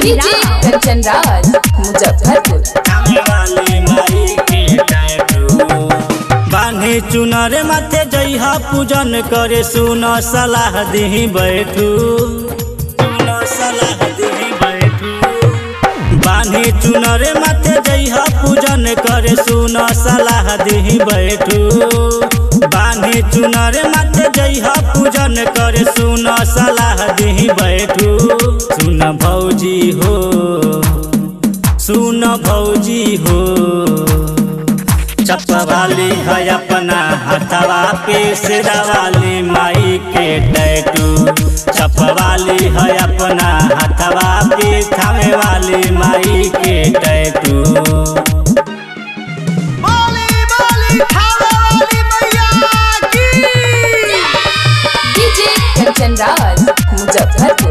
DJ Kanchan Raj Muzaffarpur वाली माई के टैटू बान्ही चुनर माथे जइहा पूजन करे सुन सलाह दिही बैठू सुन सलाह दिही बैठू बान्ही चुनर माथे जइहा पूजन करे सुन सलाह दिही बैठू बान्ही चुनर माथे जइहा पूजन करे सुन सलाह दिही बैठू सुन भौजी हो सुन भौजी हो चपवाली है अपना हथवा पे सिरवाली माई के टैटू चपवाली है अपना हथवा पे थामे वाली माई के टैटू बोली बोली खावे वाली मैया की डीजे कंचन राज मुजफ्फरपुर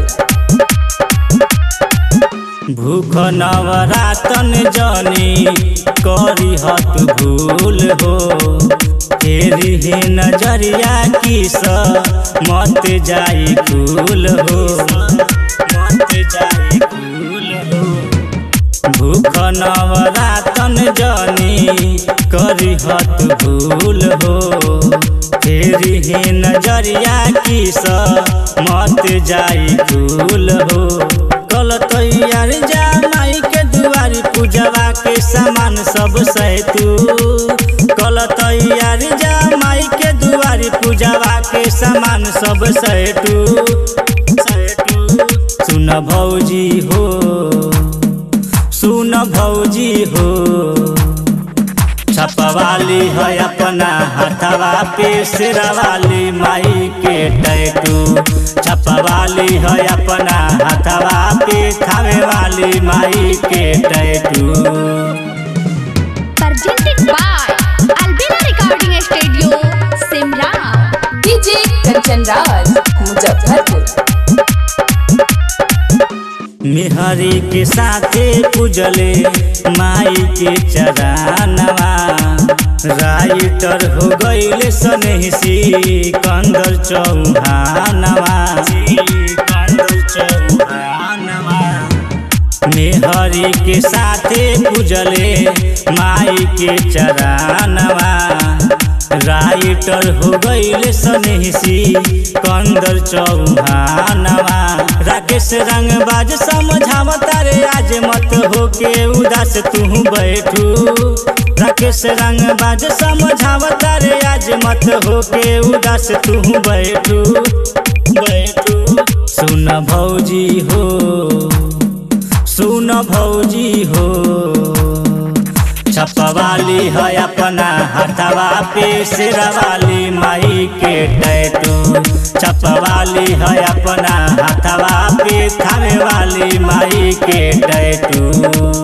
भूख नवरातन जनी करी हत भूल हो तेरी ही नजरिया की स मत जाई खूल हो मत जाई खूल हो भूख नवरातन जनी करी हत भूल हो तेरी ही नजरिया की स मत जाई खूल हो कल तैयार जा माई के दुआरी पूजवा के सामान सब सहतू कल तैयार जा माई के दुआरी पूजवा के सामान सब सहतू सहतू सुन भौजी हो सुन भौजी हो छपवाली है अपना हथवा पे सिरवाली माई के टैटू छपवाली है अपना हथवा पे खावे वाली माई के tattoo presented by Albina Recording Studio, Simla. DJ Kanchan Raj Muzaffarpur मिहरी के साथे पूजले माई के चरानवा राइटर हो गईल सनहिसी कंदर चौहानवा कंदर चौहानवा मेहरी के साथे पूजले माई के चरानवा राइटर हो गईल सनहिसी कंदर चौहानवा राकेश रंगबाज समझावता रे आज मत होके उदास तू बैठू राकेश रंगबाज समझावता रे आज मत होके उदास तू बैठू बैठू सुन भौजी हो सुन भौजी हो छपवाली है अपना हथवा पे सिरवाली माई के टैटू छपवाली है अपना हथवा पे थामे वाली माई के टैटू